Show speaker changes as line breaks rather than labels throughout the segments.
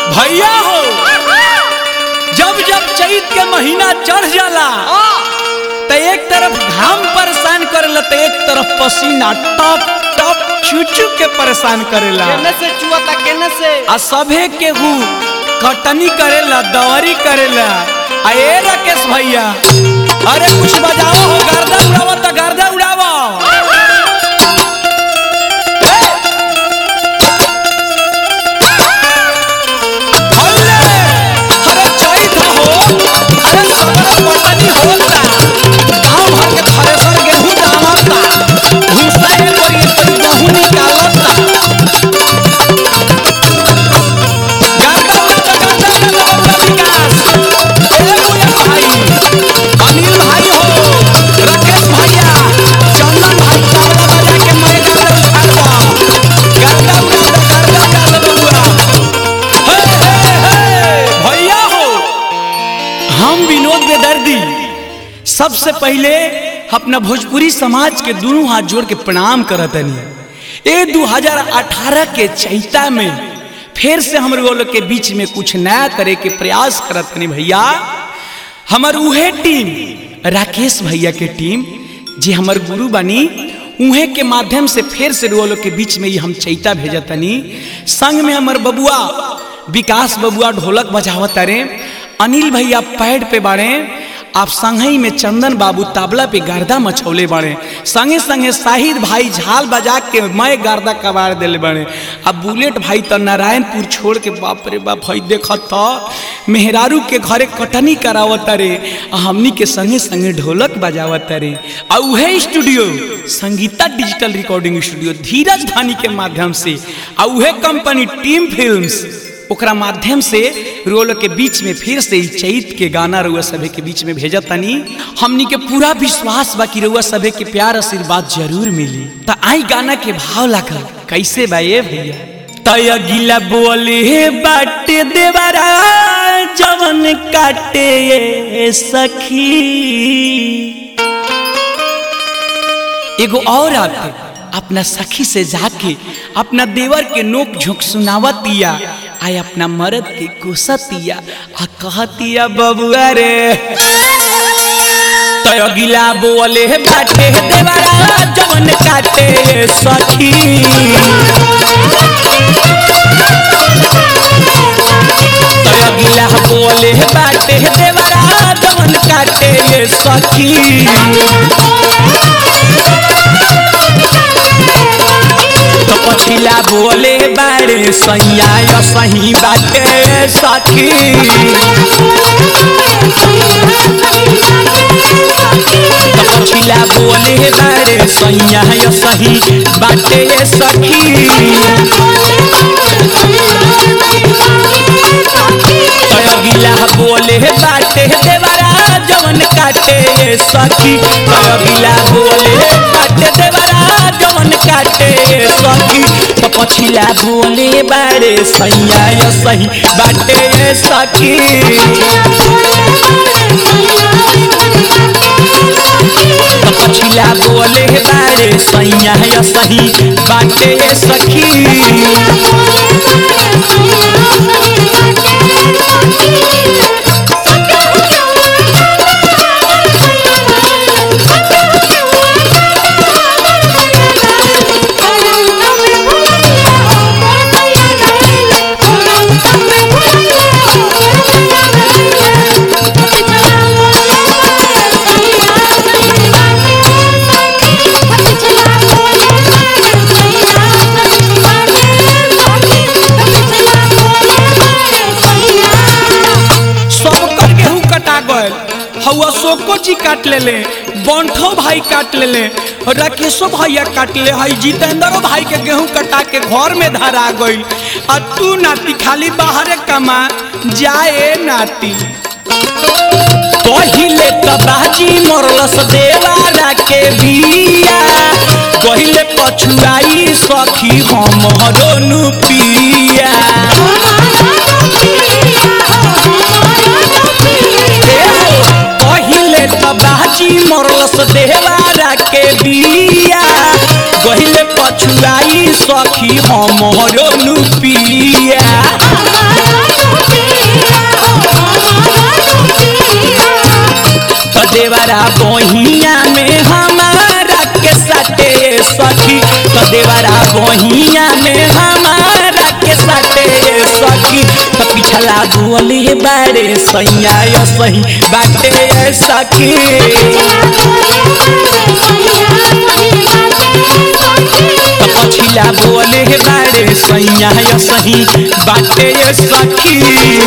भैया हो जब जब चैत के महीना चढ़ जाला तो एक तरफ घाम परेशान करेला तो एक तरफ पसीना टप टप चुचू के परेशान करेला
केने से चुआता केने से
आ सभे केहू कटनी करेला दवरी करेला आ ए राकेश भैया अरे कुछ बजाओ हो गर्दा उड़ावो तो गर्दा उड़ावो हल्ले! अरे चैत हो अरे सबरे कटनी होता गांव भर के थ्रेसर गेहूं दामता भूसा ए करिए तो गेहूं निकालता गाता गाता गाता गाता बबुआ विकास ए मुया भाई अनिल भाई हो राकेश भैया चंदन भाई तबला बजा के मैं गाता उठाड़बा गाता उठाड़ा गाता गाता बबुआ हे हे हे भैया हो हम विनोद बेदर्दी सबसे पहले अपना भोजपुरी समाज के दोनों हाथ जोड़ के प्रणाम करतनी ए 2018 के चैता में फिर से हम लोग के बीच में कुछ नया करे के प्रयास करतनी भैया हमर उहे टीम राकेश भैया के टीम जे हमर गुरु बनी उहे के माध्यम से फिर से लोग के बीच में ही हम चैता भेजतनी संग में हमर बबुआ विकास बबुआ ढोलक बजावत रे अनिल भैया पैड पे बाड़े आप संगही में चंदन बाबू ताबला पे गर्दा मछौले बाड़े संगे संगे शाहिद भाई झाल बजा के मैं गर्दा कबाड़ दिले बाड़े अब बुलेट भाई तो नारायणपुर छोड़ के बाप रे बाप हई देखत तो मेहरारू के घरे कटनी करावत रे आ हमनी के संगे संगे ढोलक बजावत रे आ उहे studio Sangeeta digital recording studio Dheeraj Dhani के माध्यम से आ उहे कंपनी टीम फिल्म्स ओकरा माध्यम से रोल के बीच में फिर से ई चैत के गाना रुआ सभे के बीच में भेजत तनी हमनी के पूरा विश्वास बा कि रुआ सभे के प्यार आशीर्वाद जरूर मिली त आई गाना के भाव लागल कैसे बा ये भैया तय गिला बोले बाटे देवरा जवन काटे ये सखी एगो और आते अपना सखी से जाके अपना देवर के नोक झोंक सुनावतिया आय अपना मर्द के कोसतिया आ कहतिया बबुआ रे तय गिला बोले बाटे देवरा जवन काटे सखी तय गिला बोले बाटे देवरा जवन काटे सखी तो पछिला बोले बारे सैया या सही बाटे सखी तो पछिला बोले बारे सैया या सही बाटे सखी तय गिला बोले बाटे देवरा जवन काटे सखी तय गिला बोले बाटे देवरा जवन काटे सखी तो पछिला बोले बारे सैया या सही बाटे सखी तो पछिला बोले बारे सैया या सही बाटे सखी सब कर गेहूं कटा गए हवा अशोको जी काट ले ले बंठो भाई काट ले ले राकेशो भैया काट ले हई जितेंद्रो भाई के गेहूं कटा के घर में धरा गई आ तू नाती खाली बाहरे कमा जाए नाती पहिले त बाजी मरलस देवारा के बिया पहिले पछुआई सखी हम हरोनु पिया पहिले त बाजी मरलस देवारा के बिया गहिले पछुआई सखी हम हरोनु पिया देवरा बहिया में हमारा के सटे सखी तो देवरा बहिया में हमारा के सटे सखी तो पिछला बोले बारे सैया यो सही बाटे सखी तो पछिला बोले बारे सैया यो सही बाटे सखी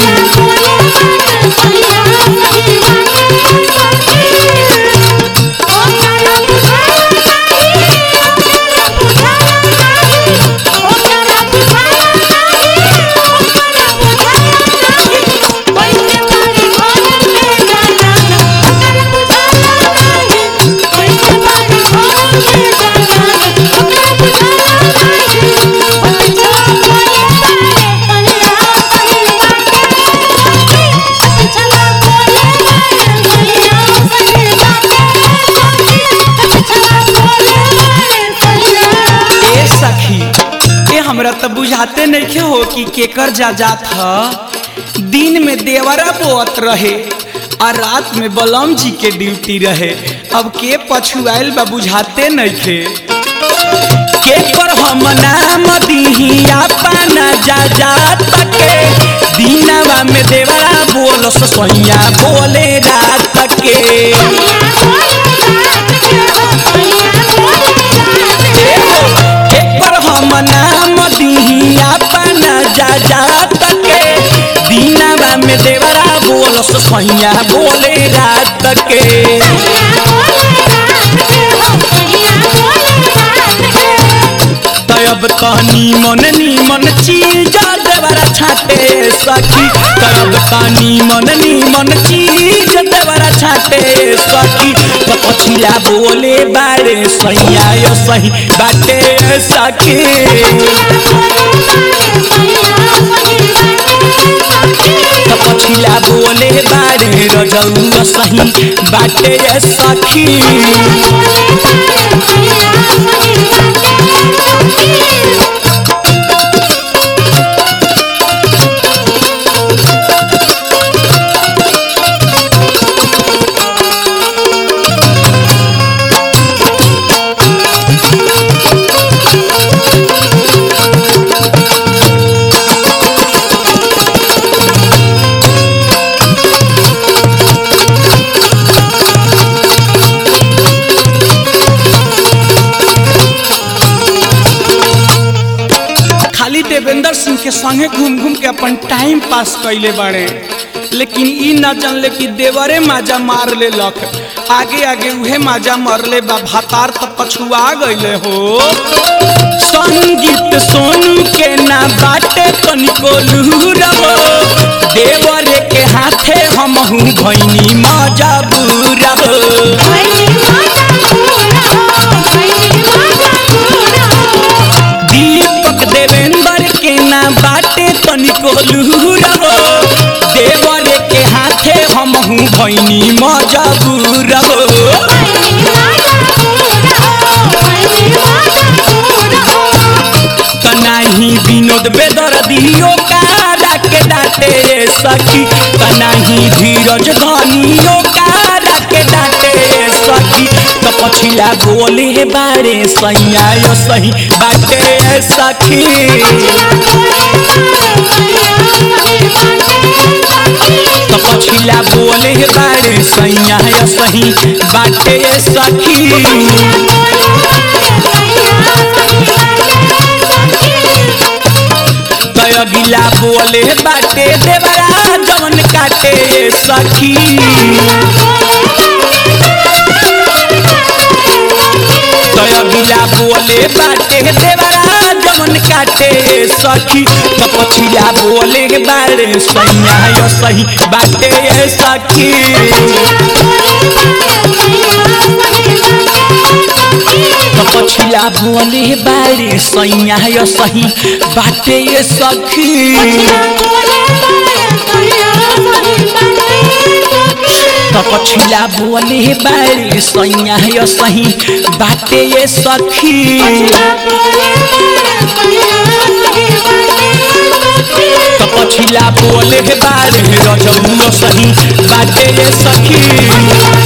ए सखी ए हमरा तो बुझाते नहीं हो कि केकर जा जात ह दिन में देवरा बोअत रहे और रात में बलम जी के ड्यूटी रहे अब के पछुआल बा बुझाते नहीं थे केकर हम नाम दीही अपना जा जात के दिनवा में देवरा बोल सैया बोले रात के एकर हम नाम दीही अपना जा जात के दिनवा में देवरा बोल सैया बोले रात के तब तनी मन नीमन चीज देवरा छाटे सखी तब तनी मन नीमन चीज देवरा छाटे सखी तो पछिला बोले बारे सैया यो सही बाटे सखी तो पछिला बोले बारे रजौ सही बाटे सखी खाली देवेंद्र सिंह के संगे घूम घूम के अपन टाइम पास कैले बाड़े लेकिन ई न जानले कि देवरे माजा मार ले लख आगे आगे उहे माजा मरले बा भातार त पछुआ गईले हो संगीत सोनू के ना बाटे तनिको लूरबो देवरे के हाथे हमहू भैनी मजा बुरबो दीपक देवेंद्र के ना बाटे तनिको लूरबो देवरे के हाथे हमहू भैनी मजा बुरबो तनाही विनोद बेदर दियो कारा के डाटे सखी तनाही धीरज धनियो कारा के डाटे सखी तो पछिला बोले बारे सैया यो सही बाटे सखी तो पछिला बोले बारे सैया यो सही बाटे सखी तय गिला बोले बाटे देवरा जवन काटे सखी तय गिला बोले बाटे देवरा जवन काटे सखी तो पछिला बोले बारे सैया यो सही बाटे सखी तो पछिला बोले बारे सैया यो सही बाटे सखी तो पछिला बोले बारे सैया यो सही बाटे सखी तो पछिला बोले बारे रजौ सही बाटे सखी